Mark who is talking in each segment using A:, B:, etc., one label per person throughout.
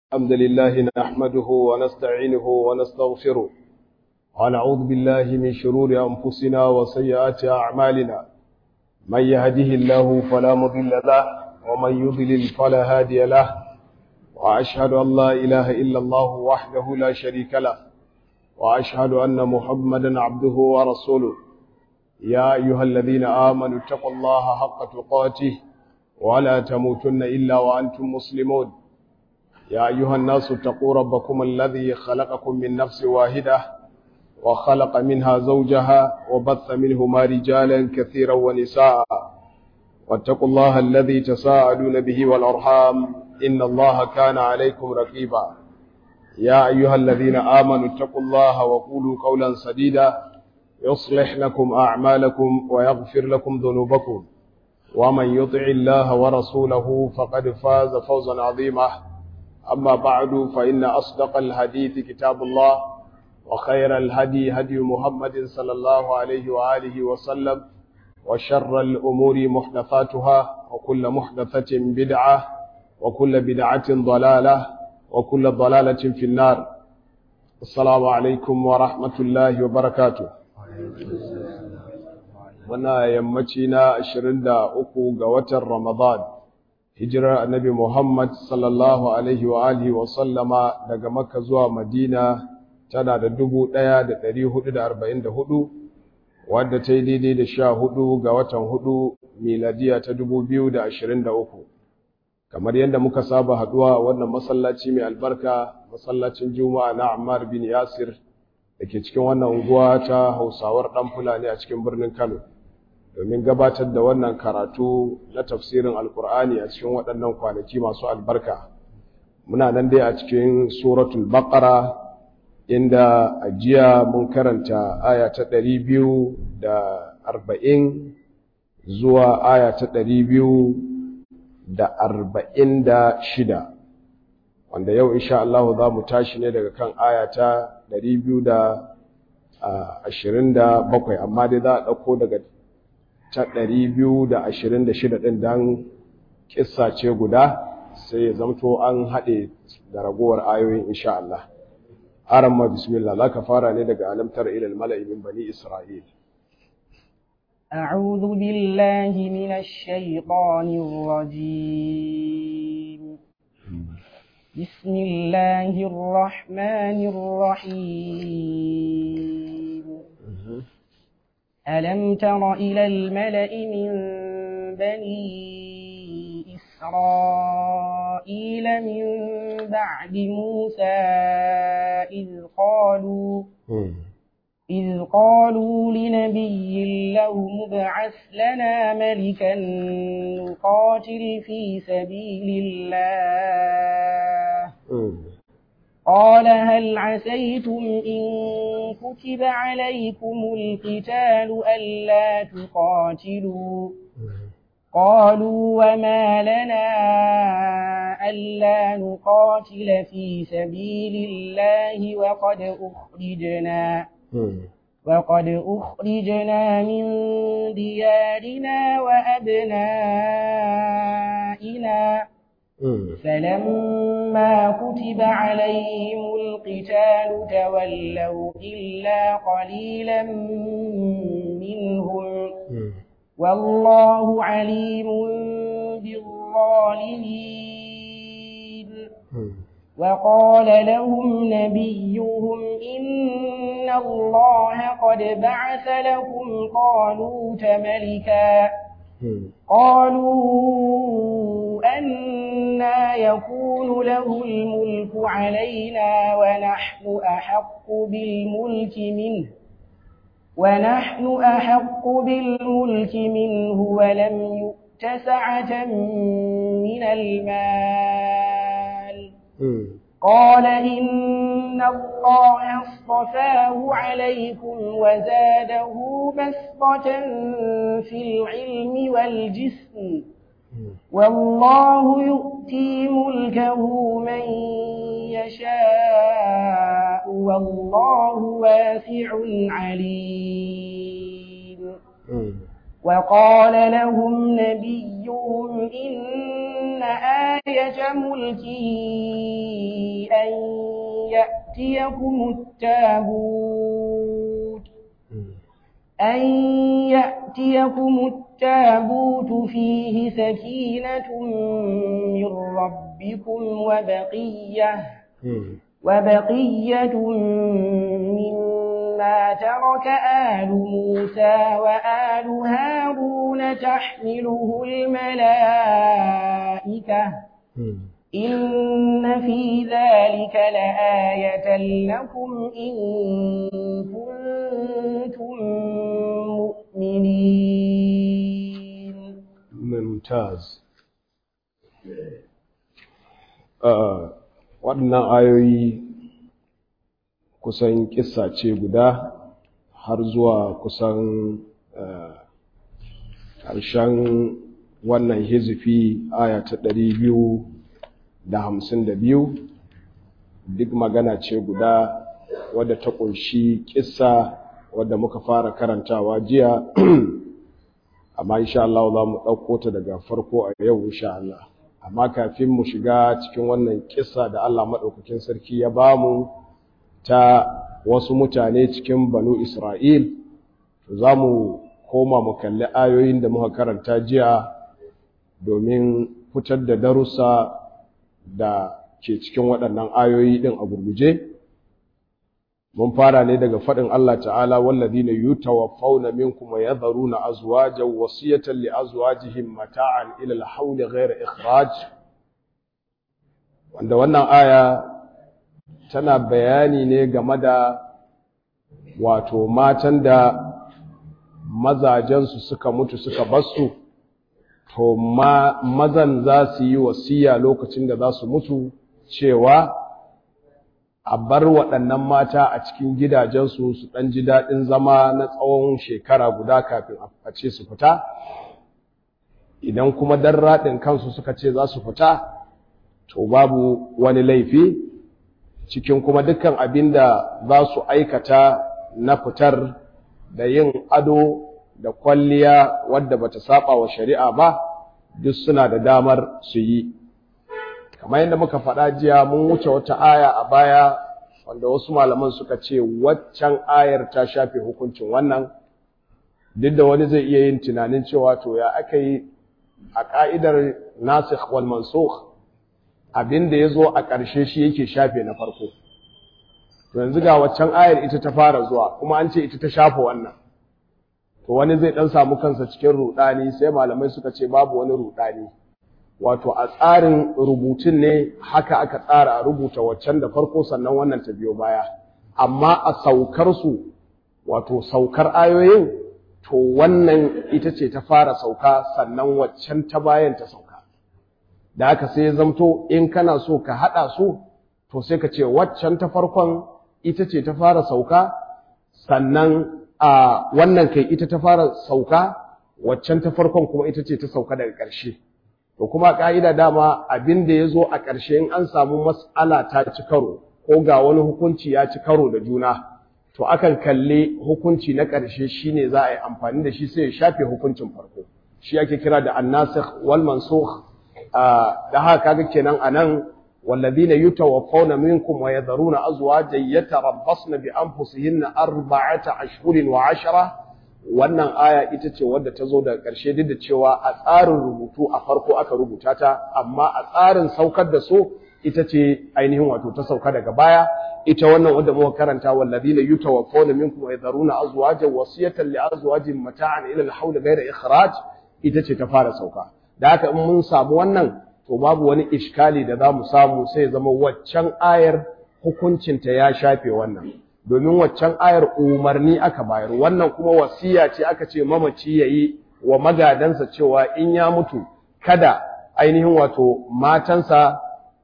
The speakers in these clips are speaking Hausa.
A: الحمد لله نحمده ونستعينه ونستغفره ونعوذ بالله من شرور أنفسنا وسيئات أعمالنا من يهده الله فلا مضل له ومن يضلل فلا هادي له وأشهد أن لا إله إلا الله وحده لا شريك له وأشهد أن محمدا عبده ورسوله يا أيها الذين آمنوا اتقوا الله حق تقاته ولا تموتن إلا وأنتم مسلمون يا أيها الناس اتقوا ربكم الذي خلقكم من نفس واحدة وخلق منها زوجها وبث منهما رجالا كثيرا ونساء واتقوا الله الذي تساءلون به والأرحام إن الله كان عليكم رقيبا يا أيها الذين آمنوا اتقوا الله وقولوا قولا سديدا يصلح لكم أعمالكم ويغفر لكم ذنوبكم ومن يطع الله ورسوله فقد فاز فوزا عظيما أما بعد فإن أصدق الحديث كتاب الله وخير الهدي هدي محمد صلى الله عليه وآله وسلم وشر الأمور محدثاتها وكل محدثة بدعة وكل بدعة ضلالة وكل ضلالة في النار السلام عليكم ورحمة الله وبركاته wana yammaci na 23 ga watan Ramadan hijirar annabi Muhammad sallallahu alaihi wa alihi wa sallama daga Makka zuwa Madina tana da 1444 wadda ta yi daidai da 14 ga watan 4 miladiya ta 2023 kamar yadda muka saba haduwa wannan masallaci mai albarka masallacin Juma'a na Ammar bin Yasir da ke cikin wannan unguwa ta Hausawar dan Fulani a cikin birnin Kano domin gabatar da wannan karatu na tafsirin alkur'ani a cikin waɗannan kwanaki masu albarka muna nan dai a cikin suratul baqara inda a jiya mun karanta aya ta ɗari biyu da arba'in zuwa aya ta ɗari biyu da arba'in da shida wanda yau insha Allah za mu tashi ne daga kan aya ta ɗari biyu da ashirin da bakwai amma dai za a ɗauko daga ta ɗari biyu da ashirin da shida ɗin don ƙissa ce guda sai ya zamto an haɗe da ragowar ayoyin insha Allah. Aran ma bismillah za ka fara ne daga alamtar ilal mala'i min bani Isra'il.
B: أعوذ بالله من الشيطان الرجيم بسم الله الرحمن الرحيم ألم تر إلى الملأ من بني إسرائيل من بعد موسى إذ قالوا إذ قالوا لنبي له مبعث لنا ملكا نقاتل في سبيل الله قال هل عسيتم إن كتب عليكم القتال ألا تقاتلوا قالوا وما لنا ألا نقاتل في سبيل الله وقد أخرجنا وقد أخرجنا من ديارنا وأبنائنا فلما كتب عليهم القتال تولوا إلا قليلا منهم والله عليم بالظالمين وقال لهم نبيهم إن الله قد بعث لكم طالوت ملكا قالوا أنا يكون له الملك علينا ونحن أحق بالملك منه ونحن أحق بالملك منه ولم يؤت سعة من المال قال إن الله اصطفاه عليكم وزاده بسطة في العلم والجسم والله يؤتي ملكه من يشاء والله واسع عليم وقال لهم نبيهم إن آية ملكه أن يأتيكم التابوت أن يأتيكم التابوت فيه سكينة من ربكم وبقية وبقية مما ترك آل موسى وآل هارون تحمله الملائكة إن في ذلك لآية لكم إن كنتم مؤمنين
A: ممتاز waɗannan ayoyi kusan kissa ce guda har zuwa kusan ƙarshen wannan hizifi aya ta ɗari biyu da hamsin da biyu duk magana ce guda wadda ta ƙunshi kissa wadda muka fara karantawa jiya amma insha Allah za mu ɗauko ta daga farko a yau insha Allah amma kafin mu shiga cikin wannan kissa da Allah maɗaukakin sarki ya bamu ta wasu mutane cikin banu Isra'il za mu koma mu kalli ayoyin da muka karanta jiya domin fitar da darussa da ke cikin waɗannan ayoyi ɗin a gurguje mun fara ne daga faɗin Allah ta'ala walladhina yutawaffawna minkum wa yadharuna azwajan wasiyatan li azwajihim mata'an ila al-hawli ghayra ikhraj wanda wannan aya tana bayani ne game da wato matan da mazajensu suka mutu suka basu to ma mazan za su yi wasiya lokacin da za su mutu cewa a bar waɗannan mata a cikin gidajensu su ɗan ji daɗin zama na tsawon shekara guda kafin a ce su fita idan kuma dan raɗin kansu suka ce za su fita to babu wani laifi cikin kuma dukkan abin da za su aikata na fitar da yin ado da kwalliya wadda bata saba wa shari'a ba duk suna da damar su yi kamar yadda muka faɗa jiya mun wuce wata aya a baya wanda wasu malaman suka ce waccan ayar ta shafe hukuncin wannan duk da wani zai iya yin tunanin cewa to ya aka yi a ka'idar nasikh wal mansukh abin da ya zo a ƙarshe shi yake shafe na farko to yanzu ga waccan ayar ita ta fara zuwa kuma an ce ita ta shafe wannan to wani zai dan samu kansa cikin rudani sai malamai suka ce babu wani rudani wato a tsarin rubutun ne haka aka tsara a rubuta waccan da farko sannan wannan ta biyo baya amma a saukar su wato saukar ayoyin to wannan ita ce ta fara sauka sannan waccan ta bayan ta sauka da haka sai ya zamto in kana so ka hada su to sai ka ce waccan ta farkon ita ce ta fara sauka sannan a wannan kai ita ta fara sauka waccan ta farkon kuma ita ce ta sauka daga ƙarshe to kuma ka'ida dama abin da ya zo a ƙarshe in an samu mas'ala ta ci karo ko ga wani hukunci ya ci karo da juna to akan kalle hukunci na ƙarshe shine za a yi amfani da shi sai ya shafe hukuncin farko shi ake kira da annasikh wal mansukh da haka kaga kenan anan والذين يتوفون منكم ويذرون أزواجا يتربصن بأنفسهن أربعة أشهر وعشرة wannan aya ita ce wadda ta zo daga ƙarshe duk da cewa a tsarin rubutu a farko aka rubuta ta amma a tsarin saukar da so ita ce ainihin wato ta sauka daga baya ita wannan wadda muka karanta walladina yutawaffawna minkum wa yadharuna azwajan wasiyatan li azwajin mata'an ila al-hawl ghayra ikhraj ita ce ta fara sauka da haka in mun samu wannan to babu wani iskali da za mu samu sai ya zama waccan ayar hukuncinta ya shafe wannan domin waccan ayar umarni aka bayar wannan kuma wasiya ce aka ce mamaci ya yi wa magadansa cewa in ya mutu kada ainihin wato matansa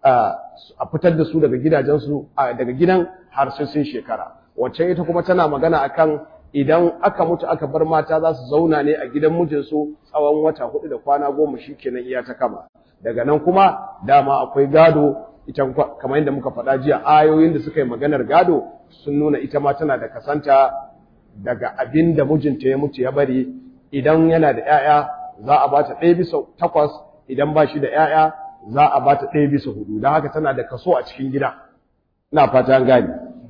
A: a fitar da su daga gidajensu daga gidan har sai sun shekara waccan ita kuma tana magana akan idan aka mutu aka bar mata za su zauna ne a gidan mijinsu tsawon wata hudu da kwana goma shi kenan iya ta kama daga nan kuma dama akwai gado ita kamar yadda muka faɗa jiya ayoyin da suka yi maganar gado sun nuna ita ma tana da kasanta daga abin da mijinta ya mutu ya bari idan yana da 'ya'ya za a bata ɗaya bisa takwas idan ba shi da 'ya'ya za a bata ɗaya bisa hudu don haka tana da kaso a cikin gida ina fata gani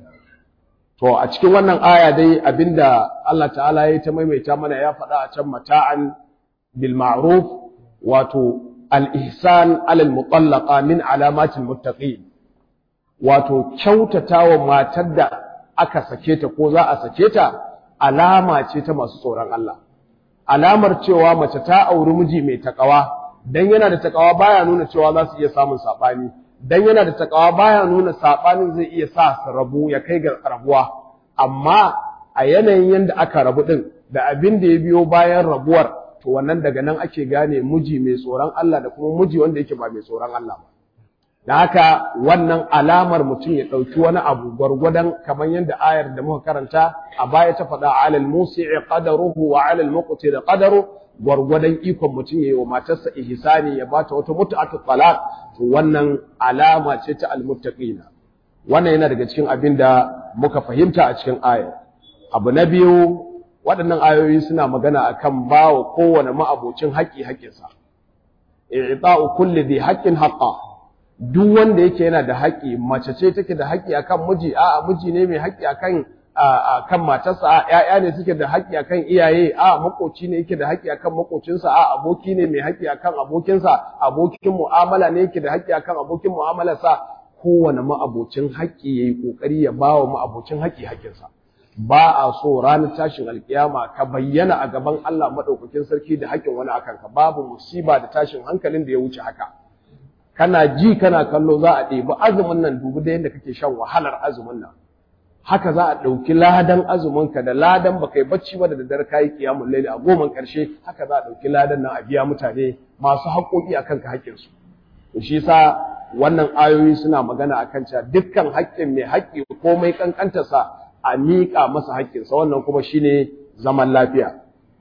A: to a cikin wannan aya dai abinda Allah ta'ala ya ta maimaita mana ya faɗa a can mata'an bil ma'ruf wato al-ihsan alal mutallaqa min alamatil muttaqin wato kyautatawa matar da aka sake ta ko za a sake ta alama ce ta masu tsoron Allah alamar cewa mace ta auri miji mai takawa dan yana da takawa baya nuna cewa za su iya samun sabani dan yana da takawa baya nuna sabanin zai iya sa su rabu ya kai ga rabuwa amma a yanayin yanda aka rabu din da abin da ya biyo bayan rabuwar to wannan daga nan ake gane miji mai tsoron Allah da kuma miji wanda yake ba mai tsoron Allah ba da haka wannan alamar mutum ya ɗauki wani abu gwargwadon kamar yadda ayar da muka karanta a baya ta faɗa alal musi'i qadaruhu wa alal muqtir qadaru gwargwadon ikon mutum ya yi wa matarsa ihsani ya bata wata mutu'atu talaq to wannan alama ce ta almuttaqina wannan yana daga cikin abin da muka fahimta a cikin ayar abu na biyu waɗannan ayoyi suna magana akan bawa kowane ma'abocin haƙƙi haƙƙinsa i'ta'u kulli dhi haqqin haqqa duk wanda yake yana da haƙƙi mace ce take da haƙƙi akan miji a'a miji ne mai haƙƙi akan akan matarsa a ƴaƴa ne suke da haƙƙi akan iyaye a makoci ne yake da haƙƙi akan makocinsa a aboki ne mai haƙƙi akan abokinsa abokin mu'amala ne yake da haƙƙi akan abokin mu'amalarsa kowane ma'abocin haƙƙi yayi kokari ya bawa ma'abocin haƙƙi haƙƙinsa ba a so ranar tashin alkiyama ka bayyana a gaban Allah madaukakin sarki da haƙƙin wani akan ka babu musiba da tashin hankalin da ya wuce haka kana ji kana kallo za a ɗebi azumin nan dubu da yadda kake shan wahalar azumin nan haka za a ɗauki ladan azuminka da ladan baka yi bacci ba da daddare kayi kiyamun laili a goman ƙarshe haka za a ɗauki ladan nan a biya mutane masu haƙoƙi a kanka haƙƙinsu to shi yasa wannan ayoyi suna magana a kan cewa dukkan haƙƙin mai haƙƙi komai ƙanƙantarsa a miƙa masa haƙƙinsa wannan kuma shine zaman lafiya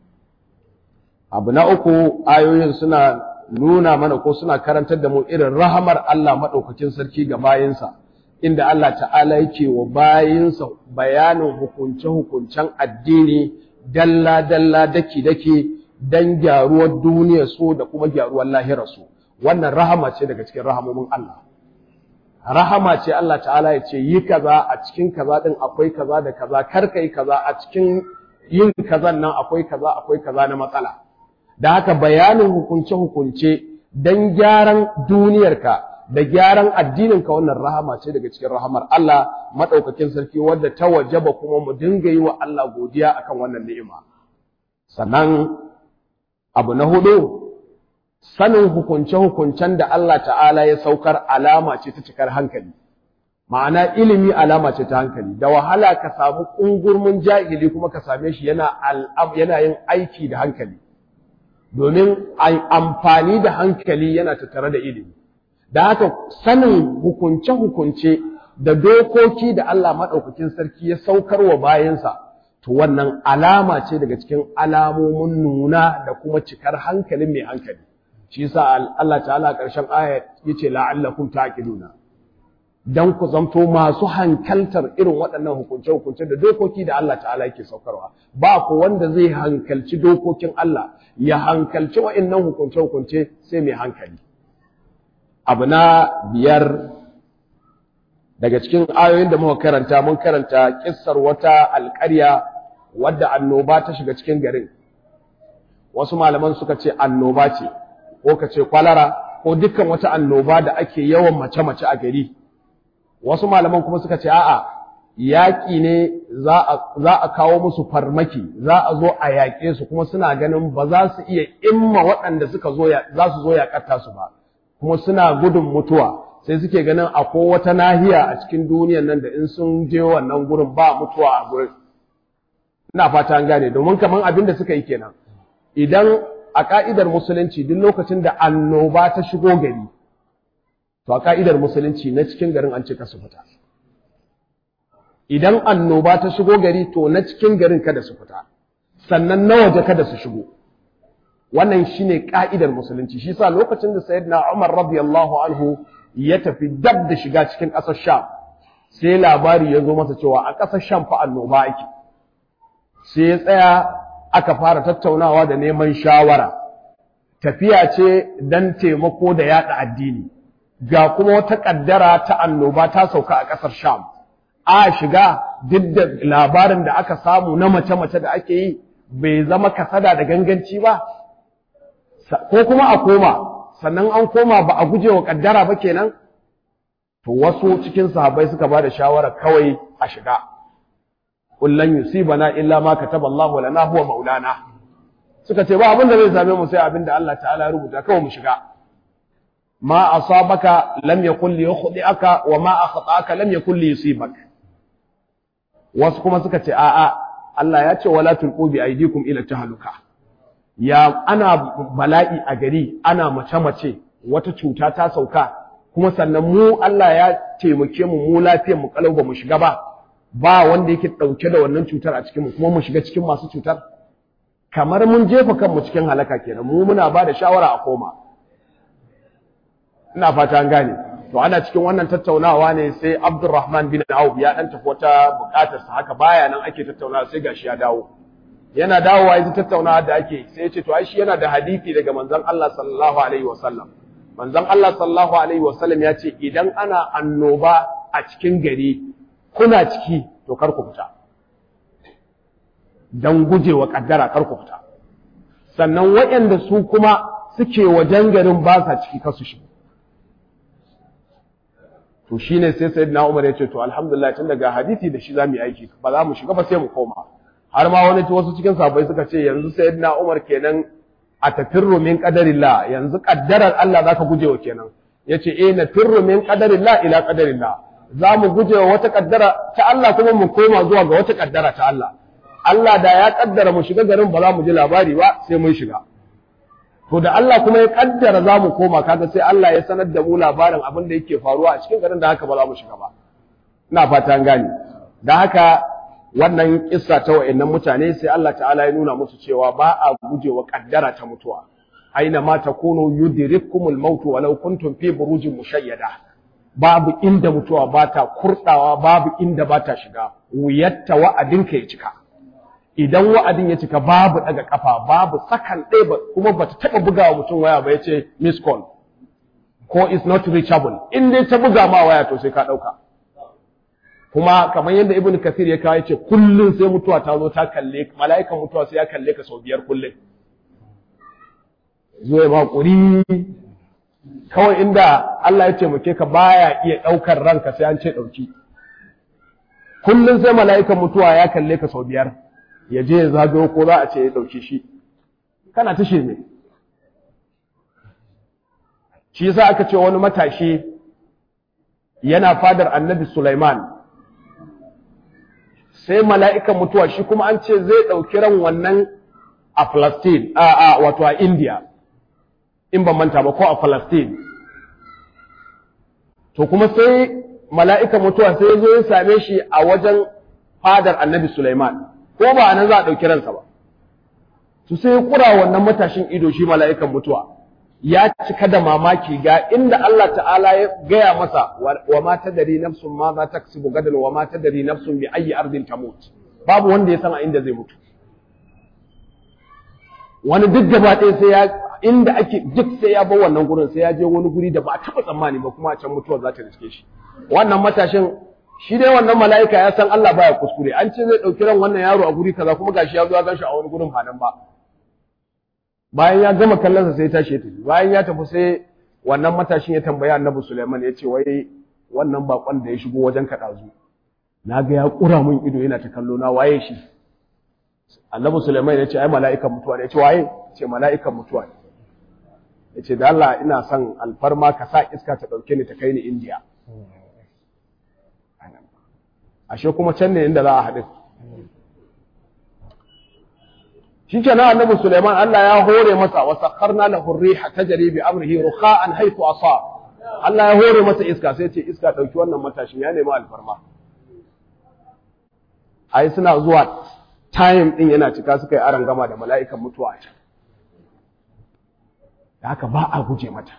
A: abu na uku ayoyin suna nuna mana ko suna karantar da mu irin rahamar Allah maɗaukakin sarki ga bayinsa inda Allah ta'ala yake wa bayinsa bayanin hukunce-hukuncen addini dalla-dalla daki-daki don gyaruwar duniyar su da kuma gyaruwar lahirar su wannan rahama ce daga cikin rahamomin Allah rahama ce Allah ta'ala ya ce yi kaza a cikin kaza din akwai kaza da kaza kar kai kaza a cikin yin kazan nan akwai kaza akwai kaza na matsala da haka bayanin hukunce-hukunce don gyaran duniyarka da gyaran addininka wannan rahama ce daga cikin rahamar Allah maɗaukakin sarki wadda ta wajaba kuma mu dinga yi wa Allah godiya akan wannan ni'ima sannan abu na hudu sanin hukunce-hukuncen da Allah ta'ala ya saukar alama ce ta cikar hankali ma'ana ilimi alama ce ta hankali da wahala ka samu ƙungurmin jahili kuma ka same shi yana yin aiki da hankali domin amfani da hankali yana tattare da ilimi da haka sanin hukunce-hukunce da dokoki da Allah maɗaukakin sarki ya saukar wa bayansa to wannan alama ce daga cikin alamomin nuna da kuma cikar hankalin mai hankali shi yasa Allah ta'ala a ƙarshen aya yace la'allakum taqiluna dan ku zamto masu hankaltar irin waɗannan hukunce-hukunce da dokoki da Allah ta'ala yake saukarwa ba ku wanda zai hankalci dokokin Allah ya hankalci wa'annan hukunce-hukunce sai mai hankali abu na biyar daga cikin ayoyin da muka karanta mun karanta kissar wata alƙarya wadda annoba ta shiga cikin garin wasu malaman suka ce annoba ce ko ka ce kwalara ko dukkan wata annoba da ake yawan mace-mace a gari wasu malaman kuma suka ce a'a yaƙi ne za a kawo musu farmaki za a zo a yaƙe su kuma suna ganin ba za su iya imma waɗanda suka zo za su zo yaƙatta su ba kuma suna gudun mutuwa sai suke ganin akwai wata nahiya a cikin duniyan nan da in sun je wannan gurin ba mutuwa a gurin ina fata an gane domin kaman abin da suka yi kenan idan a ka'idar musulunci duk lokacin da annoba ta shigo gari to a ka'idar musulunci na cikin garin an ce ka su fita idan annoba ta shigo gari to na cikin garin kada su fita sannan na waje kada su shigo wannan shine ka'idar musulunci shi sa lokacin da sayyidina Umar radiyallahu anhu ya tafi dab da shiga cikin ƙasar Sham sai labari ya zo masa cewa a ƙasar Sham fa annoba ake sai ya tsaya aka fara tattaunawa da neman shawara tafiya ce dan taimako da yada addini ga kuma wata kaddara ta annoba ta sauka a ƙasar Sham a shiga duk da labarin da aka samu na mace-mace da ake yi bai zama kasada da ganganci ba ko kuma a koma sannan an koma ba a guje wa kaddara ba kenan to wasu cikin sahabbai suka ba da shawara kawai a shiga kullan yusibana illa ma kataba Allahu lana huwa maulana suka ce ba abin da zai same mu sai abin da Allah ta'ala ya rubuta kawai mu shiga ma asabaka lam yakul li yukhdi'aka wa ma akhta'aka lam yakul li yusibak wasu kuma suka ce a'a Allah ya ce wala tulqu bi aydikum ila tahluka ya ana bala'i a gari ana mace mace wata cuta ta sauka kuma sannan mu Allah ya taimake mu mu lafiyar mu kalau ba mu shiga ba ba wanda yake dauke da wannan cutar a cikin mu kuma mu shiga cikin masu cutar kamar mun jefa kanmu cikin halaka kenan mu muna ba da shawara a koma ina fata an gane to ana cikin wannan tattaunawa ne sai Abdurrahman bin Auf ya dan tafi wata bukatar sa haka baya nan ake tattaunawa sai gashi ya dawo yana dawowa yanzu tattaunawa da ake sai ya ce to ai shi yana da hadisi daga manzon Allah sallallahu alaihi wasallam manzon Allah sallallahu alaihi wasallam ya ce idan ana annoba a cikin gari kuna ciki to kar ku fita dan gujewa kaddara kar ku fita sannan waɗanda su kuma suke wajen garin ba sa ciki kasu shi to shine sai sayyidina Umar ya ce to alhamdulillah tun daga hadisi da shi zamu yi aiki ba za mu shiga ba sai mu koma har ma wani wasu cikin sahabbai suka ce yanzu sayyidina Umar kenan a tafirru min qadarillah yanzu kaddarar Allah zaka gujewa kenan yace eh na firru min qadarillah ila qadarillah za mu gujewa wata kaddara ta Allah kuma mu koma zuwa ga wata kaddara ta Allah Allah da ya kaddara mu shiga garin ba za mu ji labari ba sai mun shiga to da Allah kuma ya kaddara za mu koma kaga sai Allah ya sanar da mu labarin abin da yake faruwa a cikin garin da haka ba za mu shiga ba ina fata an gane da haka wannan kissa ta wayannan mutane sai Allah ta'ala ya nuna musu cewa ba a gujewa kaddara ta mutuwa aina ma takunu yudrikumul maut walau kuntum fi burujin mushayyada babu inda mutuwa ba ta kurdawa babu inda ba ta shiga wuyatta wa'adinka ya cika idan wa'adin ya cika babu daga kafa babu sakan ɗaya ba kuma ba ta taɓa bugawa mutum waya ba ya ce miss call ko is not reachable in dai ta buga ma waya to sai ka ɗauka kuma kamar yadda ibn kathir ya kawo ce kullum sai mutuwa ta zo ta kalle mala'ikan mutuwa sai ya kalle ka sau biyar kullum zuwa ma ƙuri kawai inda Allah ya taimake ka baya iya ɗaukar ranka sai an ce ɗauki kullum sai mala'ikan mutuwa ya kalle ka sau biyar ya je ya zagayo ko za a ce ya ɗauki shi kana ta shirme shi yasa aka ce wani matashi yana fadar annabi Sulaiman sai mala'ikan mutuwa shi kuma an ce zai ɗauki ran wannan a Palestine a a wato a India in ban manta ba ko a Palestine to kuma sai mala'ikan mutuwa sai ya zo ya same shi a wajen fadar annabi Sulaiman ko ba nan za a ɗauki ransa ba su sai ya kura wannan matashin ido shi mala'ikan mutuwa ya cika da mamaki ga inda Allah ta'ala ya gaya masa wa ma tadari nafsun ma za ta kasibu gadan wa ma tadari nafsun bi ayi ardin tamut babu wanda ya san a inda zai mutu wani duk gaba ɗaya sai ya inda ake duk sai ya bar wannan gurin sai ya je wani guri da ba a taɓa tsammani ba kuma a can mutuwar za ta riske shi wannan matashin shi dai wannan mala'ika ya san Allah baya kuskure an ce zai ɗauki ran wannan yaro a guri kaza kuma gashi ya zo ya gan shi a wani gurin ba nan ba bayan ya gama kallonsa sai tashi ya tafi bayan ya tafi sai wannan matashin ya tambaya annabi Sulaiman ya ce wai wannan bakon da ya shigo wajen ka dazu na ga ya kura min ido yana ta kallo na waye shi annabi Sulaiman ya ce ai mala'ikan mutuwa ne ya ce waye ce mala'ikan mutuwa ne ya ce da Allah ina son alfarma ka sa iska ta dauke ni ta kai ni India ashe kuma can ne inda za a haɗu shi ke na annabi Suleiman Allah ya hore masa wa sakharna lahu riha tajri bi amrihi rukha'an haythu asa Allah ya hore masa iska sai ce iska dauki wannan matashin ya nemi alfarma ai suna zuwa time din yana cika suka yi aran gama da mala'ikan mutuwa a can da haka ba a guje mata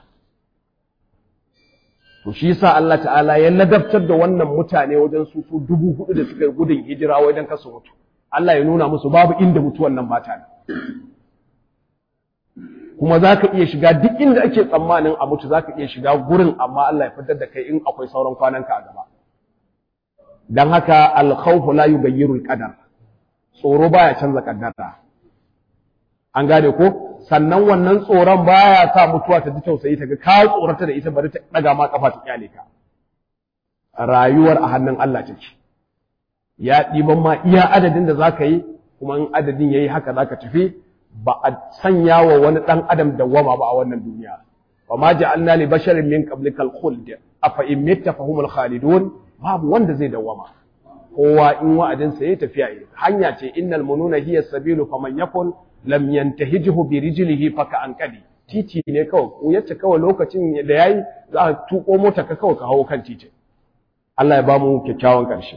A: to shi yasa Allah ta'ala ya ladabtar da wannan mutane wajen su su dubu hudu da suka yi gudun hijira wajen kasu mutu Allah ya nuna musu babu inda mutuwan nan ba ta kuma za ka iya shiga duk inda ake tsammanin a mutu za ka iya shiga gurin amma Allah ya fitar da kai in akwai sauran kwananka a gaba don haka alkhawfu la yughayyiru alqadar tsoro baya canza kaddara an gane ko sannan wannan tsoron baya sa mutuwa ta ji tausayi ta ga ka tsorata da ita bari ta daga ma kafa ta kyale ka rayuwar a hannun Allah take ya ɗiban ma iya adadin da zaka yi kuma in adadin yayi haka zaka tafi ba a sanya wa wani ɗan adam dawwama ba a wannan duniya wa ma ja'alna li basharin min qablikal khuld afa in mitta fahumul khalidun babu wanda zai dawwama kowa in wa'adin sa yayi tafiya yi hanya ce innal mununa hiya sabilu faman yakun lam yantahijhu bi rijlihi faka anqadi titi ne kawai ko yace kawai lokacin da yayi za a tuko mota ka kawai ka hawo kan titi Allah ya ba mu kyakkyawan karshe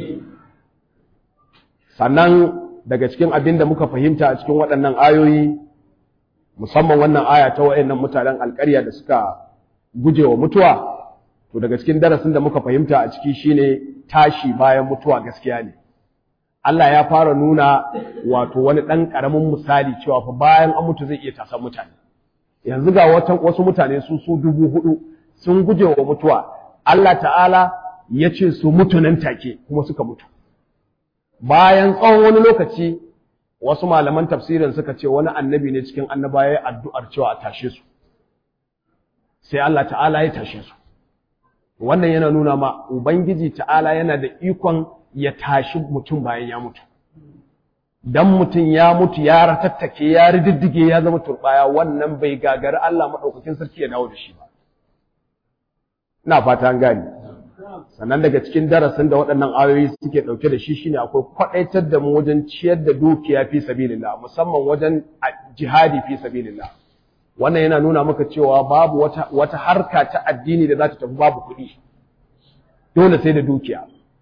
A: sannan daga cikin abin da muka fahimta a cikin waɗannan ayoyi musamman wannan aya ta waɗannan mutanen alƙarya da suka guje wa mutuwa to daga cikin darasin da muka fahimta a ciki shine tashi bayan mutuwa gaskiya ne Allah ya fara nuna wato wani ɗan ƙaramin misali cewa fa bayan an mutu zai iya tasan mutane yanzu ga wasu mutane su su dubu hudu sun guje wa mutuwa Allah ta'ala ya ce su mutu nan take kuma suka mutu bayan tsawon wani lokaci wasu malaman tafsirin suka ce wani annabi ne cikin annaba ya addu'ar cewa a tashe su sai Allah ta'ala ya tashe su wannan yana nuna ma ubangiji ta'ala yana da ikon ya tashi mutum bayan ya mutu dan mutum ya mutu ya ratattake ya rididdige ya zama turbaya wannan bai gagari Allah madaukakin sarki ya dawo da shi ba ina fata an gani sannan daga cikin darasin da waɗannan ayoyi suke ɗauke da shi shine akwai kwaɗaitar da mu wajen ciyar da dukiya fi sabilillah musamman wajen jihadi fi sabilillah wannan yana nuna maka cewa babu wata wata harka ta addini da za ta tafi babu kuɗi dole sai da dukiya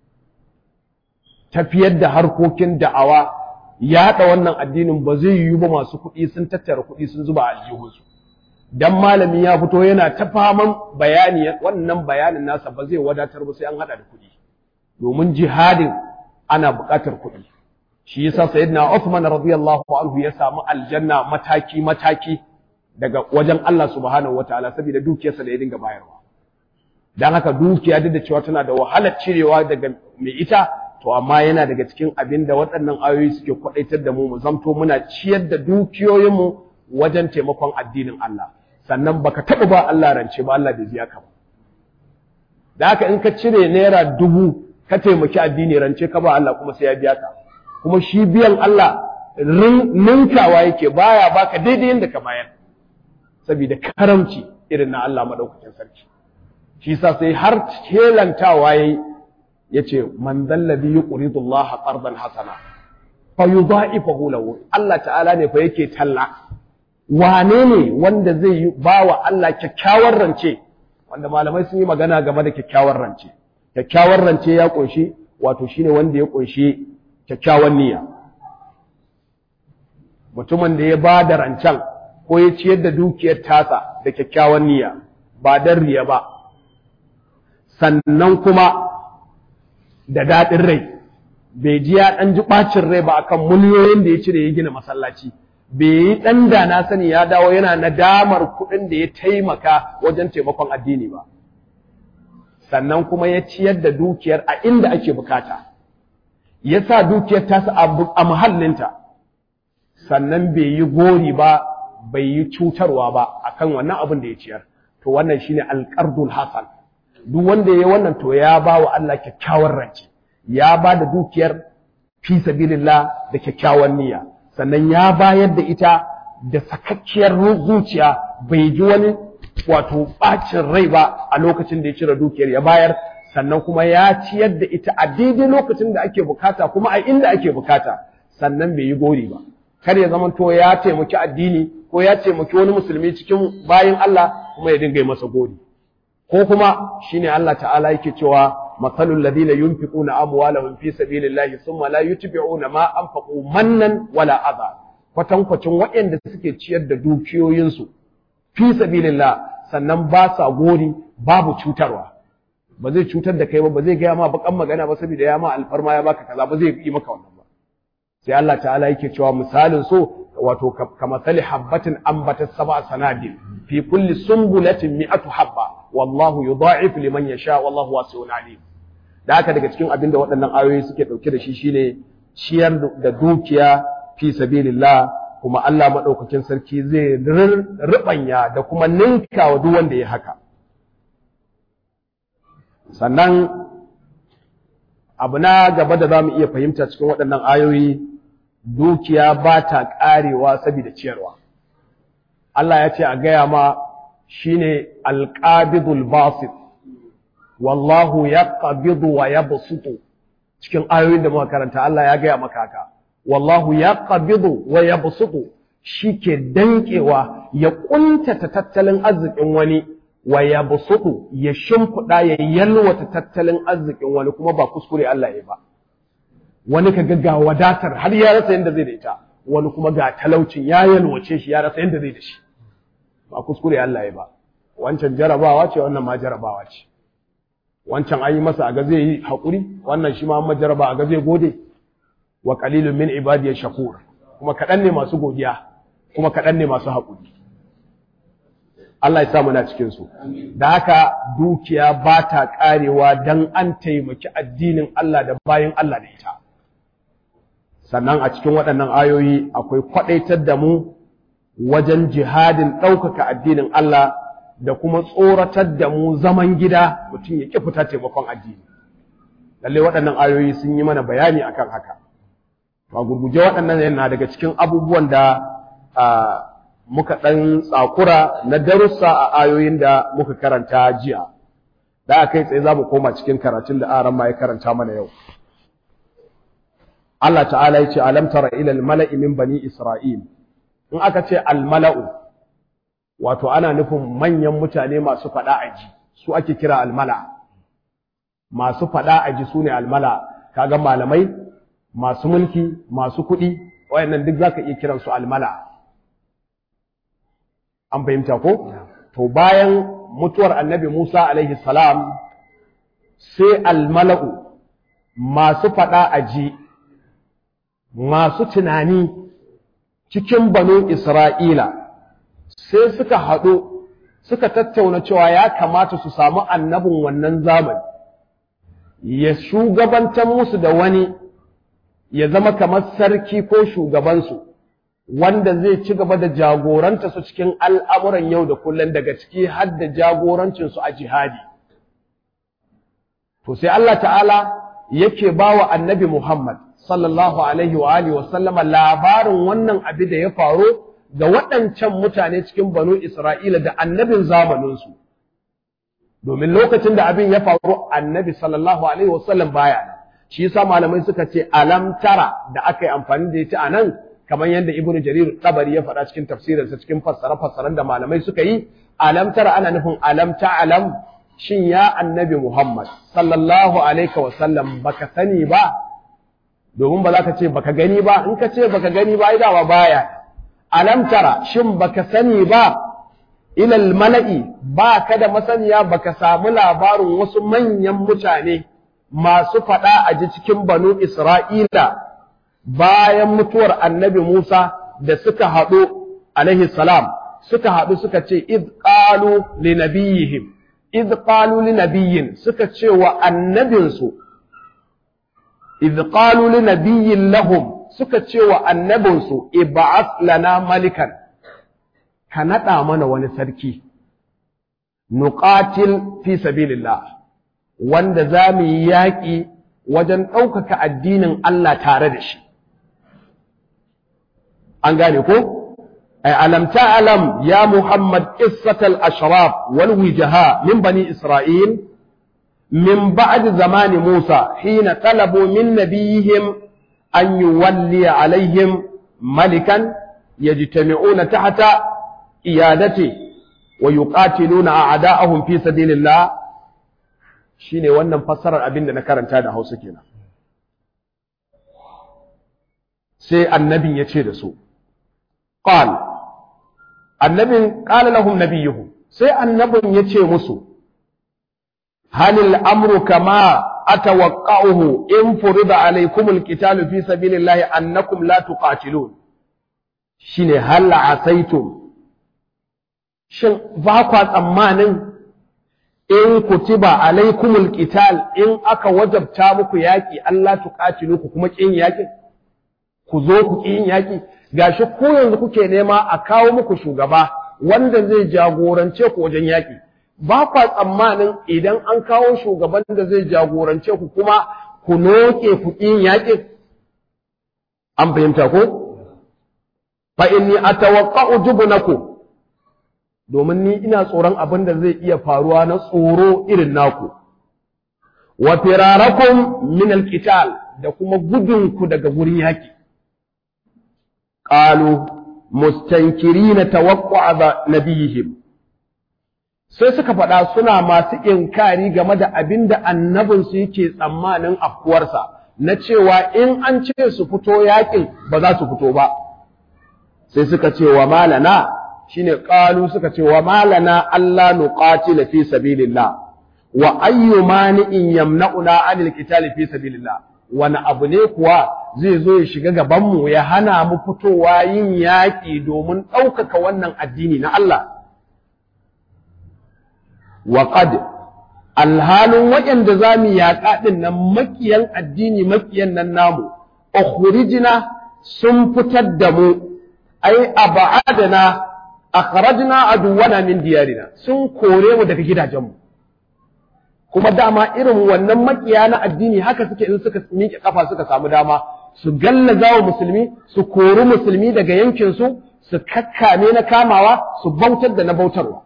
A: tafiyar da harkokin da'awa yaɗa wannan addinin ba zai yiwu ba masu kuɗi sun tattara kuɗi sun zuba a aljihunsu dan malami ya fito yana ta faman bayani wannan bayanin nasa ba zai wadatar ba sai an hada da kuɗi domin jihadin ana buƙatar kuɗi shi yasa sayyidina Uthman radiyallahu anhu ya samu aljanna mataki mataki daga wajen Allah subhanahu wataala saboda dukiyarsa da ya dinga bayarwa dan haka dukiya duk da cewa tana da wahalar cirewa daga mai ita to amma yana daga cikin abin da waɗannan ayoyi suke kwadaitar da mu mu zamto muna ciyar da dukiyoyinmu wajen taimakon addinin Allah sannan baka taɓa ba Allah rance ba Allah bai biya ka ba da haka in ka cire naira dubu ka taimaki addini rance ka ba Allah kuma sai ya biya ka kuma shi biyan Allah ninkawa yake baya baka daidai yadda ka bayar saboda karamci irin na Allah madaukakin sarki shi yasa sai har kelantawa yayi yace man dallabi yuqridu Allah qardan hasana fa yudha'ifahu lahu Allah ta'ala ne fa yake talla wane ne wanda zai yi ba wa Allah kyakkyawar rance wanda malamai sun yi magana game da kyakkyawar rance kyakkyawar rance ya kunshi wato shine wanda ya kunshi kyakkyawan niyya mutumin da ya ba da rancen ko ya ciyar da dukiyar tasa da kyakkyawan niyya ba dan riya ba sannan kuma da daɗin rai bai ji ya ɗan ji ɓacin rai ba akan miliyoyin da ya cire ya gina masallaci bai yi ɗan da na sani ya dawo yana nadamar kuɗin da ya taimaka wajen taimakon addini ba sannan kuma ya ciyar da dukiyar a inda ake bukata ya sa dukiyar tasa a muhallinta sannan bai yi gori ba bai yi cutarwa ba akan wannan abin da ya ciyar to wannan shine alqardul hasan duk wanda ya wannan to ya ba wa Allah kyakkyawar rance ya ba da dukiyar fi sabilillah da kyakkyawan niyya sannan ya bayar da ita da sakakkiyar zuciya bai ji wani wato bacin rai ba a lokacin da ya cire dukiyar ya bayar sannan kuma ya ciyar da ita a daidai lokacin da ake bukata kuma a inda ake bukata sannan bai yi gori ba kar ya zama to ya taimaki addini ko ya taimaki wani musulmi cikin bayin Allah kuma ya dinga yi masa gori ko kuma shine Allah ta'ala yake cewa masalul ladina yunfiquna amwalahum fi sabilillahi thumma la yutbi'una ma anfaqu mannan wala adha kwatankwacin waɗanda suke ciyar da dukiyoyinsu fi sabilillah sannan ba sa gori babu cutarwa ba zai cutar da kai ba ba zai gaya ma bakan magana ba saboda ya ma alfarma ya baka kaza ba zai yi maka wannan ba sai Allah ta'ala yake cewa misalin so wato kamathali habbatin ambatat sab'a sanabil fi kulli sumbulatin mi'atu habba wallahu yudha'if liman yasha wallahu wasi'un alim da haka daga cikin abin da waɗannan ayoyi suke ɗauke da shi shine ciyar da dukiya fi sabilillah kuma Allah maɗaukakin sarki zai ribanya da kuma ninka wa duk wanda ya haka sannan abu na gaba da za mu iya fahimta cikin waɗannan ayoyi dukiya ba ta ƙarewa saboda ciyarwa Allah ya ce a gaya ma shine alqabidul basit wallahu yaqbidu wa yabsutu cikin ayoyin da muka karanta Allah ya gaya maka haka wallahu yaqbidu wa yabsutu shike dankewa ya kuntata tattalin arzikin wani wa yabsutu ya shimfida ya yalwata tattalin arzikin wani kuma ba kuskure Allah ya ba wani ka ga wadatar har ya rasa yanda zai da ita wani kuma ga talaucin ya yalwace shi ya rasa yanda zai da shi ba kuskure Allah ya ba wancan jarabawa ce wannan ma jarabawa ce wancan an yi masa aga zai yi haƙuri wannan shi ma amma jaraba aga zai gode wa qalilun min ibadiy shakur kuma kaɗan ne masu godiya kuma kaɗan ne masu haƙuri Allah ya sa muna cikin su da haka dukiya ba ta ƙarewa dan an taimaki addinin Allah da bayan Allah da ita sannan a cikin waɗannan ayoyi akwai kwaɗaitar da mu wajen jihadin ɗaukaka addinin Allah da kuma tsoratar da mu zaman gida mutum ya ƙi fita taimakon addini lalle waɗannan ayoyi sun yi mana bayani akan haka ba gurguje waɗannan yana daga cikin abubuwan da muka ɗan tsakura na darussa a ayoyin da muka karanta jiya da aka yi tsaye za mu koma cikin karatun da aran ma ya karanta mana yau Allah ta'ala ya ce alam tara ila al-mala'i min bani isra'il in aka ce al-mala'u wato ana nufin manyan mutane masu faɗa aji su ake kira almala masu faɗa aji su ne almala kaga malamai masu mulki masu kuɗi wayannan duk zaka iya kiran su almala an fahimta ko to bayan mutuwar annabi Musa alaihi salam sai almala'u masu faɗa aji masu tunani cikin banu Isra'ila sai suka haɗu suka tattauna cewa ya kamata su samu annabin wannan zamani ya shugabantar musu da wani ya zama kamar sarki ko shugabansu wanda zai ci gaba da jagoranta su cikin al'amuran yau da kullum daga ciki har da jagorancinsu a jihadi. To sai Allah ta'ala yake ba wa annabi Muhammad sallallahu Alaihi wa Alihi wasallama labarin wannan abin da ya faru ga waɗancan mutane cikin banu Isra'ila da annabin zamaninsu. Domin lokacin da abin ya faru annabi sallallahu Alaihi wasallam baya nan, shi yasa malamai suka ce alam tara da aka yi amfani da ita a nan, kamar yadda Ibn Jarir Tabari ya faɗa cikin tafsirinsa cikin fassare-fassaren da malamai suka yi, alam tara ana nufin alam alam shin ya annabi Muhammad sallallahu Alaihi wasallam baka sani ba, domin ba za ka ce baka gani ba, in ka ce baka gani ba, idawa baya. alam tara shin baka sani ba ilal mala'i ba ka da masaniya baka samu labarin wasu manyan mutane masu faɗa a ji cikin banu Isra'ila bayan mutuwar annabi Musa da suka haɗu alaihi salam suka haɗu suka ce id qalu li nabiyihim id qalu li nabiyyin suka ce wa annabinsu id qalu li nabiyyin lahum suka ce wa annabinsu iba'at lana malikan ka naɗa mana wani sarki nuqatil fi sabilillah wanda za mu yi yaƙi wajen ɗaukaka addinin Allah tare da shi an gane ko ay alam ta'lam ya muhammad qissatal ashraf wal wijaha min bani isra'il min ba'd zamani musa hina talabu min nabiyihim أن يولي عليهم ملكا يجتمعون تحت إيادته ويقاتلون أعداءهم في سبيل الله shine wannan fassarar abin da na karanta da Hausa kenan sai annabin ya ce da su qal annabin qala lahum nabiyuhum sai annabin ya ce musu halil amru kama أتوقعه إن فرض عليكم القتال في سبيل الله أنكم لا تقاتلون shine hal asaitum shin ba kwa tsammanin in kutiba alaikumul qital in aka wajabta muku yaki Allah tuqatilu ku kuma kin yakin ku zo ku kin yaki gashi ko yanzu kuke nema a kawo muku shugaba wanda zai jagorance ku wajen yaki ba kwa tsammanin idan an kawo shugaban da zai jagorance ku kuma ku noke ku kin yakin an fahimta ko fa inni atawaqqa'u jubnakum domin ni ina tsoron abin da zai iya faruwa na tsoro irin naku wa firarakum min alqital da kuma gudunku daga gurin yaki qalu mustankirina tawaqqa nabiyihim sai suka faɗa suna masu inkari game da abin da annabinsu yake tsammanin afkuwarsa na cewa in an ce su fito yakin ba za su fito ba sai suka ce wa malana shine qalu suka ce wa malana alla nuqatila fi sabilillah wa ayyu mani'in yamna'una 'anil qitali fi sabilillah wani abu ne kuwa zai zo ya shiga gaban mu ya hana mu fitowa yin yaƙi domin ɗaukaka wannan addini na Allah wa qad alhalin waɗanda za mu yaƙa ɗin nan makiyan addini makiyan nan namu ukhrijna sun fitar da mu ai aba'adana akhrajna aduwana min diyarina sun kore mu daga gidajenmu kuma dama irin wannan makiya na addini haka suke in suka miƙe kafa suka samu dama su gallaza wa musulmi su kori musulmi daga yankin su su kakkame na kamawa su bautar da na bautarwa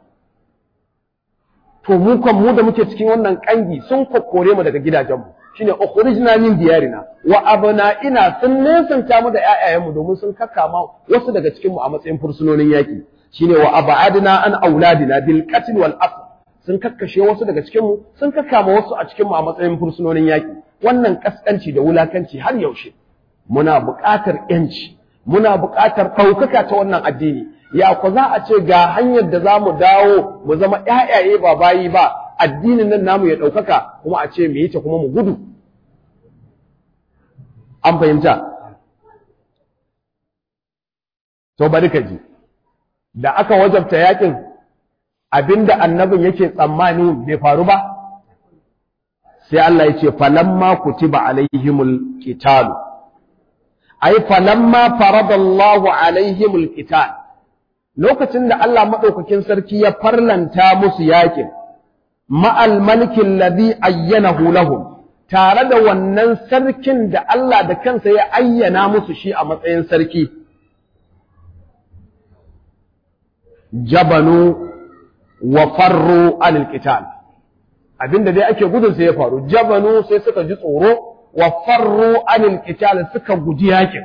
A: to mu kan mu da muke cikin wannan kangi sun kokkore mu daga gidajenmu shine ukhrijna min diyarina wa abna'ina sun nesanta mu da ƴaƴayenmu domin sun kakkama wasu daga cikin mu a matsayin fursunonin yaki shine wa abadna an auladina bil qatl wal asr sun kakkashe wasu daga cikin mu sun kakkama wasu a cikin mu a matsayin fursunonin yaki wannan kaskanci da wulakanci har yaushe muna buƙatar yanci muna buƙatar ɗaukaka ta wannan addini ya ku za a ce ga hanyar da za mu dawo mu zama ƴaƴaye ba bayi ba addinin nan namu ya ɗaukaka kuma a ce mu yi ta kuma mu gudu an fahimta to bari ka ji da aka wajabta yakin abinda annabin yake tsammani bai faru ba sai Allah ya ce falamma kutiba alaihimul qitalu ay falamma faradallahu alaihimul qital lokacin da Allah madaukakin sarki ya farlanta musu yakin ma'al malikin ladhi ayyanahu lahum tare da wannan sarkin da Allah da kansa ya ayyana musu shi a matsayin sarki jabanu wa farru anil qital abinda dai ake gudun sai ya faru jabanu sai suka ji tsoro wa farru anil qital suka guji yakin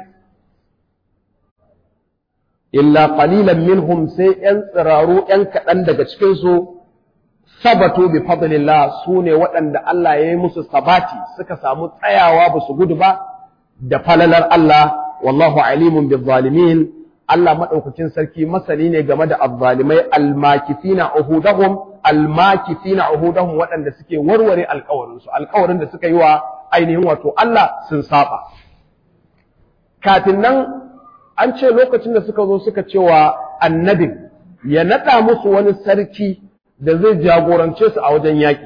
A: illa qalilan minhum sai yan tsiraru yan kaɗan daga cikin su sabatu bi fadlillah sune waɗanda Allah ya yi musu sabati suka samu tsayawa ba su gudu ba da falalar Allah wallahu alimun bil zalimin Allah madaukakin sarki masani ne game da azzalimai almakifina uhudahum almakifina uhudahum waɗanda suke warware alƙawarin su alƙawarin da suka yi wa ainihin wato Allah sun saba kafin nan an ce lokacin da suka zo suka cewa annabin ya naɗa musu wani sarki da zai jagorance su a wajen yaƙi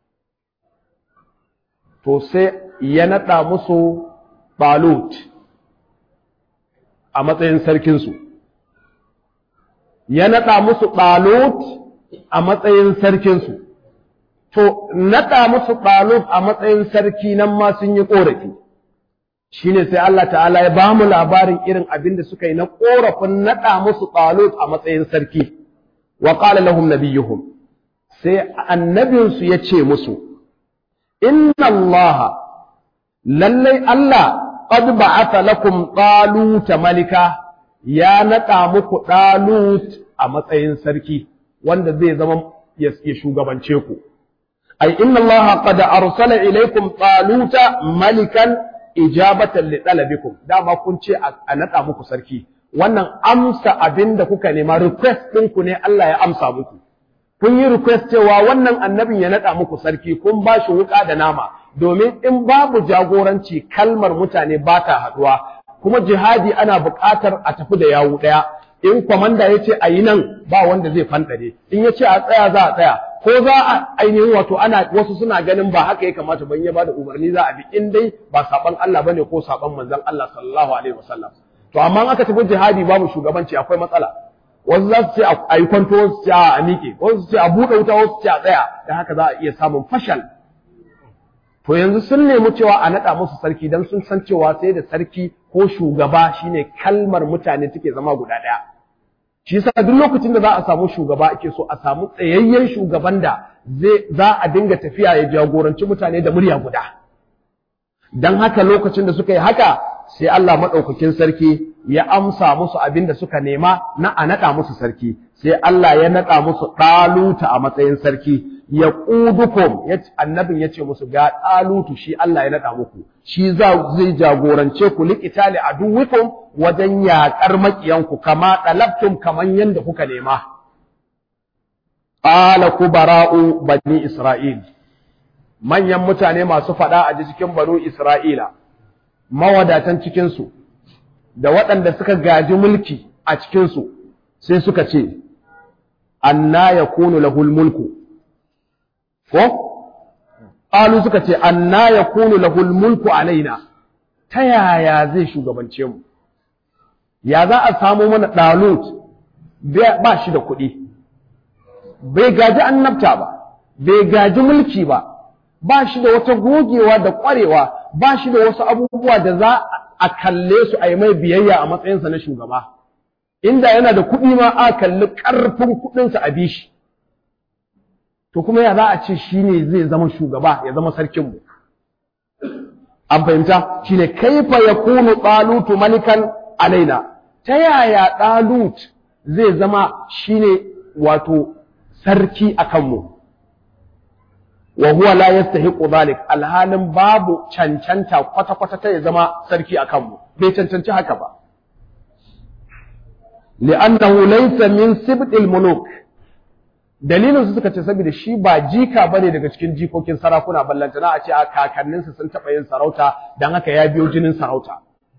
A: to sai ya naɗa musu balut a matsayin sarkinsu ya naɗa musu balut a matsayin sarkinsu to naɗa musu balut a matsayin sarki nan ma sun yi ƙorafi shine sai Allah ta'ala ya ba mu labarin irin abin da suka yi na ƙorafin naɗa musu balut a matsayin sarki wa qala lahum nabiyuhum sai annabinsu ya ce musu, Inna Allah, lallai Allah, qad ba'atha lakum ɗaluta malika, ya naɗa muku ɗalut a matsayin sarki, wanda zai zama ya shugabance ku. Ai, inna Allah qad arsala ilaikum ɗaluta malikan ijabatan li ɗalabikum, dama kun ce a naɗa muku sarki. Wannan amsa abin da kuka nema, request ɗinku ne Allah ya amsa muku. kun yi request cewa wannan annabin ya naɗa muku sarki kun ba shi wuƙa da nama domin in babu jagoranci kalmar mutane ba ta haɗuwa kuma jihadi ana buƙatar a tafi da yawu ɗaya in kwamanda ya ce a yi nan ba wanda zai fanɗare in ya ce a tsaya za a tsaya ko za a ainihin wato ana wasu suna ganin ba haka ya kamata ban ya bada umarni za a bi in dai ba saban Allah bane ko saban manzon Allah sallallahu alaihi wasallam to amma aka tafi jihadi babu shugabanci akwai matsala wasu za su ce a yi kwanto wasu su ce a miƙe wasu su ce a buɗe wuta wasu su ce a tsaya da haka za a iya samun fashal to yanzu sun nemi cewa a naɗa musu sarki don sun san cewa sai da sarki ko shugaba shine kalmar mutane take zama guda ɗaya shi yasa duk lokacin da za a samu shugaba ake so a samu tsayayyen shugaban da zai za a dinga tafiya ya jagoranci mutane da murya guda dan haka lokacin da suka yi haka sai Allah madaukakin sarki ya amsa musu abin da suka nema na a naɗa musu sarki sai Allah ya naɗa musu ɗaluta a matsayin sarki ya ƙudukum annabin ya ce musu ga ɗalutu shi Allah ya naɗa muku shi zai jagorance ku liƙitali a duwikum wajen yaƙar maƙiyanku kama ɗalabtum kaman yadda kuka nema ƙala ku bara'u bani Isra'il manyan mutane masu faɗa a cikin banu Isra'ila mawadatan cikinsu da waɗanda suka gaji mulki a cikinsu sai suka ce anna yakunu lahul mulku ko qalu suka ce anna yakunu lahul mulku alaina ta yaya zai shugabance mu ya za a samu mana dalut ba shi da kuɗi bai gaji annabta ba bai gaji mulki ba ba shi da wata gogewa da ƙwarewa ba shi da wasu abubuwa da za a kalle su a yi mai biyayya a matsayinsa na shugaba inda yana da kuɗi ma a kalli ƙarfin kuɗinsa a bishi to kuma ya za a ce shi ne zai zama shugaba ya zama sarkinmu an fahimta shi ne kaifa ya kunu ɗalutu malikan alaina ta yaya ɗalut zai zama shi ne wato sarki a kanmu wa huwa la yastahiqu dhalik alhalin babu cancanta kwata kwata ta ya zama sarki a kanmu bai cancanci haka ba li'annahu laysa min sibtil muluk dalilin su suka ce saboda shi ba jika bane daga cikin jikokin sarakuna ballantana a ce a kakanninsa sun taɓa yin sarauta dan haka ya biyo jinin sarauta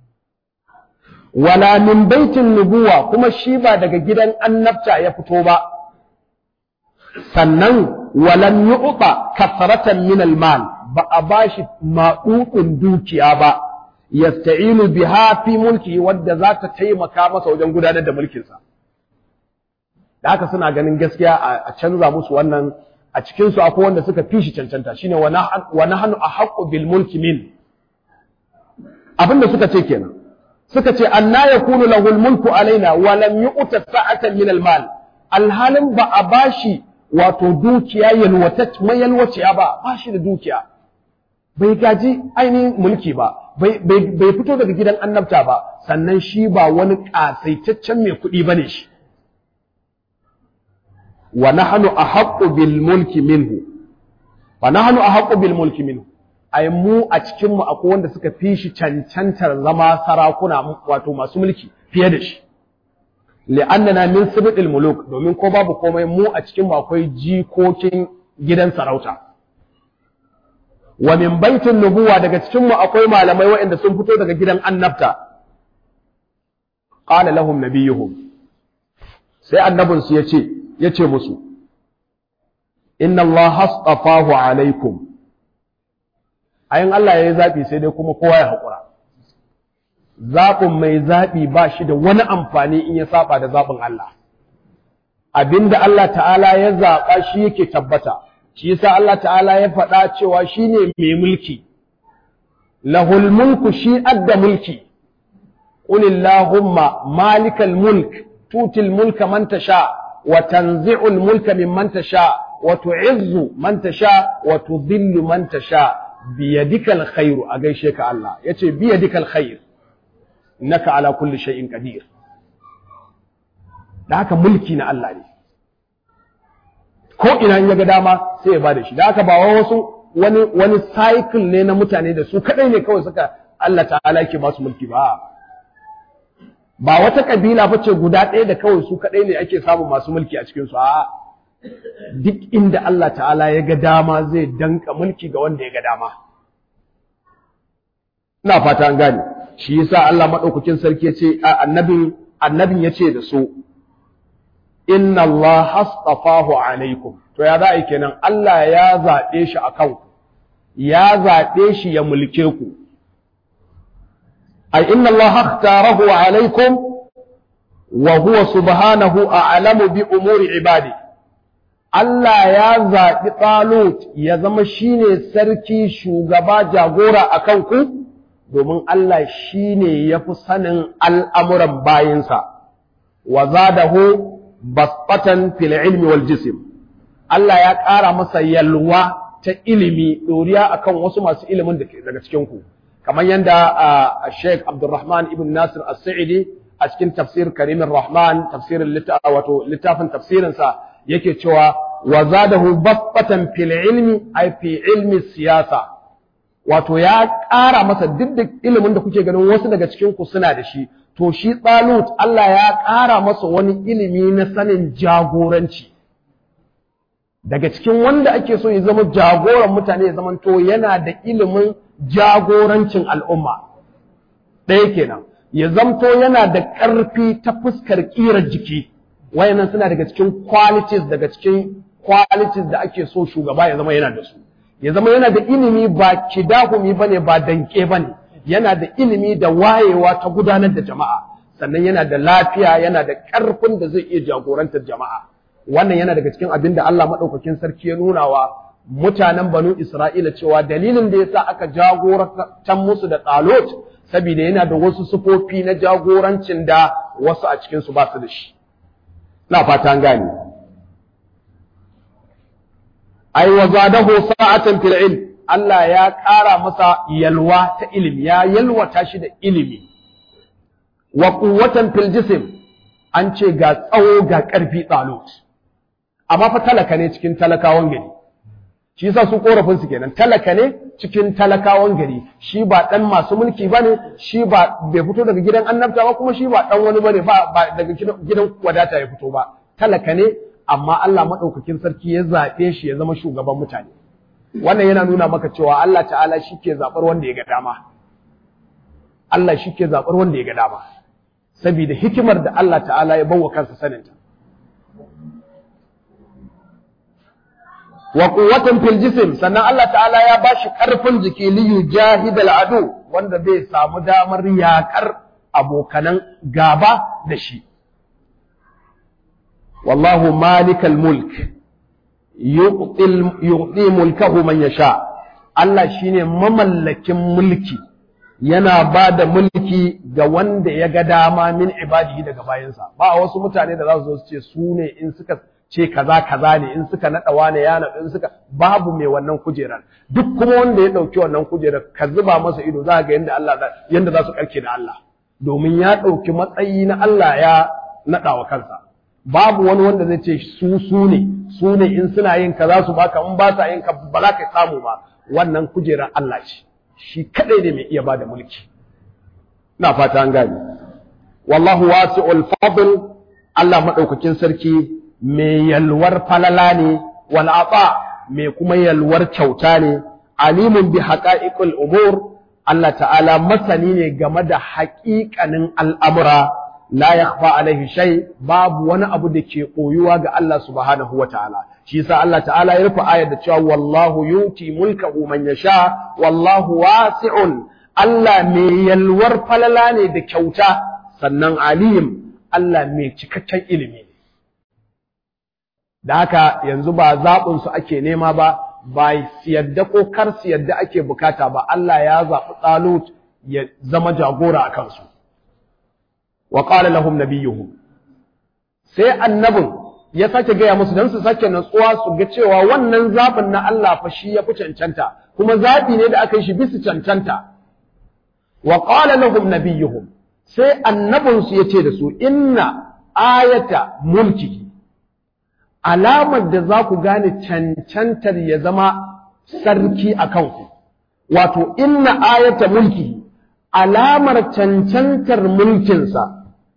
A: wala min baitin nubuwa kuma shi ba daga gidan annabta ya fito ba sannan walam yu'ta kasratan min al-mal ba a bashi maɗuɗin dukiya ba yasta'inu biha fi mulki wadda za ta taimaka masa wajen gudanar da mulkinsa da haka suna ganin gaskiya a canza musu wannan a cikin su akwai wanda suka fishi cancanta shine wa nahnu ahqqu bil mulki min abinda suka ce kenan suka ce anna yakunu lahu al mulku alaina wa lam yu'ta sa'atan min al mal alhalin ba a bashi wato dukiya yalwaciya ba ba shi da dukiya bai gaji ainihin mulki ba bai fito daga gidan annabta ba sannan shi ba wani ƙasaitaccen mai kuɗi ba ne shi wa nahnu ahaqqu bil mulki minhu wa nahnu ahaqqu bil mulki minhu ai mu a cikin mu akwai wanda suka fi shi cancantar zama sarakuna wato masu mulki fiye da shi li'annana min sibtil muluk domin ko babu komai mu a cikin mu akwai jikokin gidan sarauta wa min baitin nubuwa daga cikin mu akwai malamai waɗanda sun fito daga gidan annabta qala lahum nabiyuhum sai annabin su yace yace musu inna allaha astafahu alaikum ayin Allah yayi zabi sai dai kuma kowa ya hakura zaɓin mai zaɓi ba shi da wani amfani in ya saba da zaɓin Allah. Abinda Allah ta'ala ya zaɓa shi yake tabbata, shi yasa Allah ta'ala ya faɗa cewa shi ne mai mulki, lahul mulku shi adda mulki, ƙulillahumma malikal mulk, tutil mulka man tasha, wa tanzi'ul mulka min man tasha, wa tu'izzu man tasha, wa tudhillu man tasha, biyadikal khairu a gaishe ka Allah, yace biyadikal khair. innaka ala kulli shay'in qadir da haka mulki na Allah ne ko ina in yaga dama sai ya bada shi da haka ba wasu wani wani cycle ne na mutane da su kadai ne kawai suka Allah ta'ala yake ba su mulki ba ba wata kabila ba ce guda ɗaya da kawai su kadai ne ake samun masu mulki a cikin su a duk inda Allah ta'ala ya ga dama zai danka mulki ga wanda ya ga dama ina fata an gane shi yasa Allah madaukakin sarki ya ce annabin annabin ya ce da su inna Allah hastafahu alaikum to ya za'a kenan Allah ya zaɓe shi a kanku ya zaɓe shi ya mulke ku ai inna Allah ikhtarahu alaikum wa huwa subhanahu a'lamu bi umuri ibadi Allah ya zaɓi Talut ya zama shine sarki shugaba jagora a kanku domin Allah shine yafi sanin al'amuran bayinsa wa zadahu basbatan fil ilmi wal jism Allah ya ƙara masa yalwa ta ilimi ɗoriya akan wasu masu ilimin da daga cikin ku kamar yadda Sheikh Abdulrahman ibn Nasir As-Sa'idi a cikin tafsir Karimin Rahman tafsirin wato littafin tafsirin sa yake cewa wa zadahu basbatan fil ilmi ay fi ilmi siyasa wato ya ƙara masa duk da ilimin da kuke ganin wasu daga cikin ku suna da shi to shi Talut Allah ya ƙara masa wani ilimi na sanin jagoranci daga cikin wanda ake so ya zama jagoran mutane ya zama to yana da ilimin jagorancin al'umma ɗaya kenan ya zamto yana da ƙarfi ta fuskar ƙirar jiki wayannan suna daga cikin qualities daga cikin qualities da ake so shugaba ya zama yana da su ya zama yana da ilimi ba kidahumi bane ba danke bane yana da ilimi da wayewa ta gudanar da jama'a sannan yana da lafiya yana da ƙarfin da zai iya jagorantar jama'a wannan yana daga cikin abin da Allah maɗaukakin sarki ya nuna wa mutanen banu Isra'ila cewa dalilin da yasa aka jagorantar musu da Talut saboda yana da wasu sufofi na jagorancin da wasu a cikin su ba su da shi na fata an gane ai wa zadahu sa'atan fil ilm Allah ya ƙara masa yalwa ta ilimi ya yalwata shi da ilimi wa quwwatan fil jism an ce ga tsawo ga ƙarfi Talut amma fa talaka ne cikin talakawan gari shi yasa su korafin su kenan talaka ne cikin talakawan gari shi ba dan masu mulki bane shi ba bai fito daga gidan annabta ba kuma shi ba dan wani bane ba ba daga gidan wadata ya fito ba talaka ne amma Allah madaukakin sarki ya zabe shi ya zama shugaban mutane wannan yana nuna maka cewa Allah ta'ala shike zabar wanda ya ga dama Allah shike zabar wanda ya ga dama saboda hikimar da Allah ta'ala ya bawa kansa saninta wa quwwatan fil jism sannan Allah ta'ala ya bashi karfin jiki li yujahidal adu wanda zai samu damar yakar abokanan gaba da shi wallahu malikal mulk yu'ti mulkahu man yasha Allah shine mamallakin mulki yana ba da mulki ga wanda ya ga dama min ibadihi daga bayansa ba wasu mutane da za su zo su ce su ne in suka ce kaza kaza ne in suka naɗa wane ya naɗa in suka babu mai wannan kujerar duk kuma wanda ya ɗauki wannan kujerar ka zuba masa ido za ga yanda Allah yanda za su karke da Allah domin ya ɗauki matsayi na Allah ya naɗa wa kansa babu wani wanda zai ce su su ne su ne in suna yin kaza su baka in ba sa yin ka ba za ka samu ba wannan kujerar Allah ce shi kadai ne mai iya bada mulki ina fata an gane wallahu wasi'ul fadl Allah madaukakin sarki mai yalwar falala ne wal ata mai kuma yalwar kyauta ne alimun bi haqa'iqul umur Allah ta'ala masani ne game da haƙiƙanin al'amura la yakhfa alaihi shay babu wani abu da ke koyuwa ga Allah subhanahu wa ta'ala shi yasa Allah ta'ala ya rufe ayar da cewa wallahu yuti mulkahu man yasha wallahu wasi'un Allah mai yalwar falala ne da kyauta sannan alim Allah mai cikakken ilimi ne da haka yanzu ba zaɓin su ake nema ba ba yadda ko kar su yadda ake bukata ba Allah ya zaɓi Talut ya zama jagora a kansu wa qala lahum nabiyuhum sai annabin ya sake gaya musu dan su sake natsuwa su ga cewa wannan zaɓin na Allah fa shi ya fi cancanta kuma zaɓi ne da aka yi shi bisa cancanta wa qala lahum nabiyuhum sai annabin su yace da su inna ayata mulkihi alamar da za ku gane cancantar ya zama sarki a kanku wato inna ayata mulki alamar cancantar mulkinsa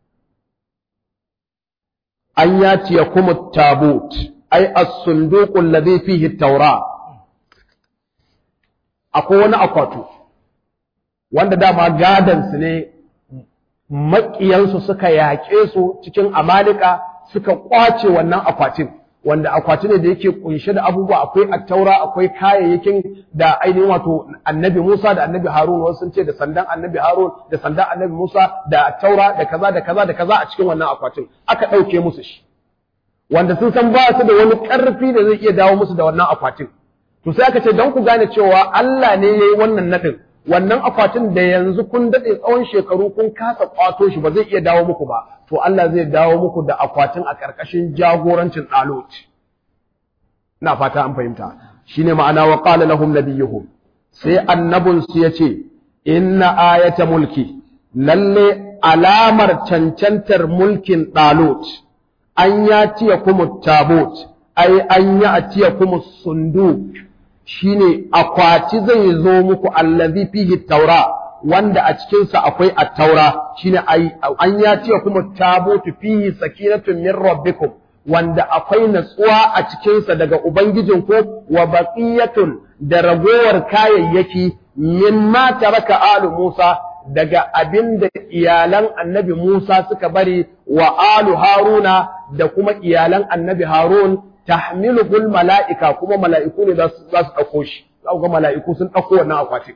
A: an yaci ya kuma tabut ai as-sunduqul ladhi fihi taura akwai wani akwato wanda dama gadansu ne maƙiyansu suka yaƙe su cikin amalika suka ƙwace wannan akwatin wanda akwati ne da yake kunshe da abubuwa akwai attaura akwai kayayyakin da ainihin wato annabi Musa da annabi Harun wasu sun ce da sandan annabi Harun da sandan annabi Musa da attaura da kaza da kaza da kaza a cikin wannan akwatin aka ɗauke musu shi wanda sun san ba su da wani ƙarfi da zai iya dawo musu da wannan akwatin to sai aka ce don ku gane cewa Allah ne ya yi wannan naɗin wannan akwatin da yanzu kun daɗe tsawon shekaru kun kasa ƙwato shi ba zai iya dawo muku ba to Allah zai dawo muku da akwatin a ƙarƙashin jagorancin ɗalot ina fata an fahimta shine ma'ana wa qala lahum nabiyuhum sai annabun su yace inna ayata mulki lalle alamar cancantar mulkin ɗalot an ya tiya kuma tabot ai an ya tiya kuma sundu shine akwati zai zo muku allazi fihi taura wanda a cikinsa akwai at-taura shine ai an ya tiya kuma tabot fihi sakinatun min rabbikum wanda akwai natsuwa a cikinsa daga ubangijinku wa baqiyatun da ragowar kayayyaki mimma taraka alu Musa daga abin da iyalan annabi Musa suka bari wa alu Haruna da kuma iyalan annabi Harun tahmiluhul mala'ika kuma mala'iku ne za su ɗauko shi, za ga mala'iku sun ɗauko wannan akwatin.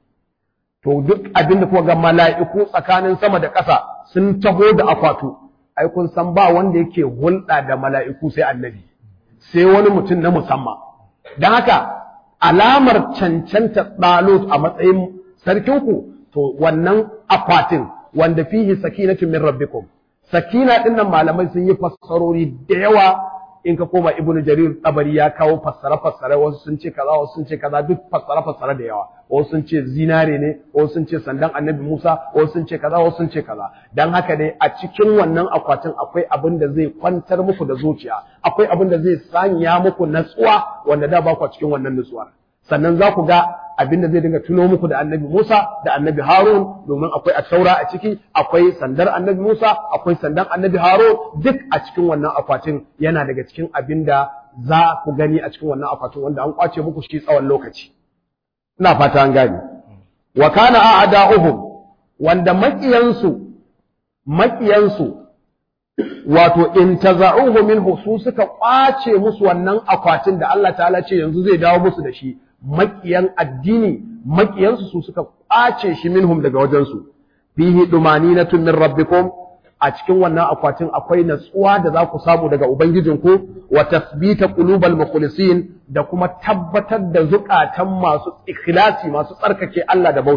A: To duk abin da kuma ga mala'iku tsakanin sama da ƙasa sun taho da akwatu, ai kun san ba wanda yake hulɗa da mala'iku sai annabi, sai wani mutum na musamman. Don haka alamar cancanta ɗalut a matsayin sarkinku to wannan akwatin wanda fihi sakinatun min rabbikum sakina din nan malamai sun yi fassarori da yawa in ka koma ibnu jarir tabari ya kawo fassara fassara wasu sun ce kaza wasu sun ce kaza duk fassara fassara da yawa wasu sun ce zinare ne wasu sun ce sandan annabi Musa wasu sun ce kaza wasu sun ce kaza dan haka dai a cikin wannan akwatin akwai abin da zai kwantar muku da zuciya akwai abin da zai sanya muku natsuwa wanda da ba ku cikin wannan natsuwar sannan za ku ga abinda zai dinga tuno muku da annabi Musa da annabi Harun domin akwai a taura a ciki akwai sandar annabi Musa akwai sandan annabi Harun duk a cikin wannan akwatin yana daga cikin abinda za ku gani a cikin wannan akwatin wanda an kwace muku shi tsawon lokaci ina fata an gane wa kana a'da'uhum wanda makiyansu makiyansu wato in taza'uhu minhu su suka kwace musu wannan akwatin da Allah ta'ala ce yanzu zai dawo musu da shi makiyan addini makiyansu su suka kwace shi minhum daga wajensu fihi dumaninatun min rabbikum a cikin wannan akwatin akwai natsuwa da za ku samu daga ubangijinku wa tasbita qulubal mukhlisin da kuma tabbatar da zukatan masu ikhlasi masu tsarkake Allah da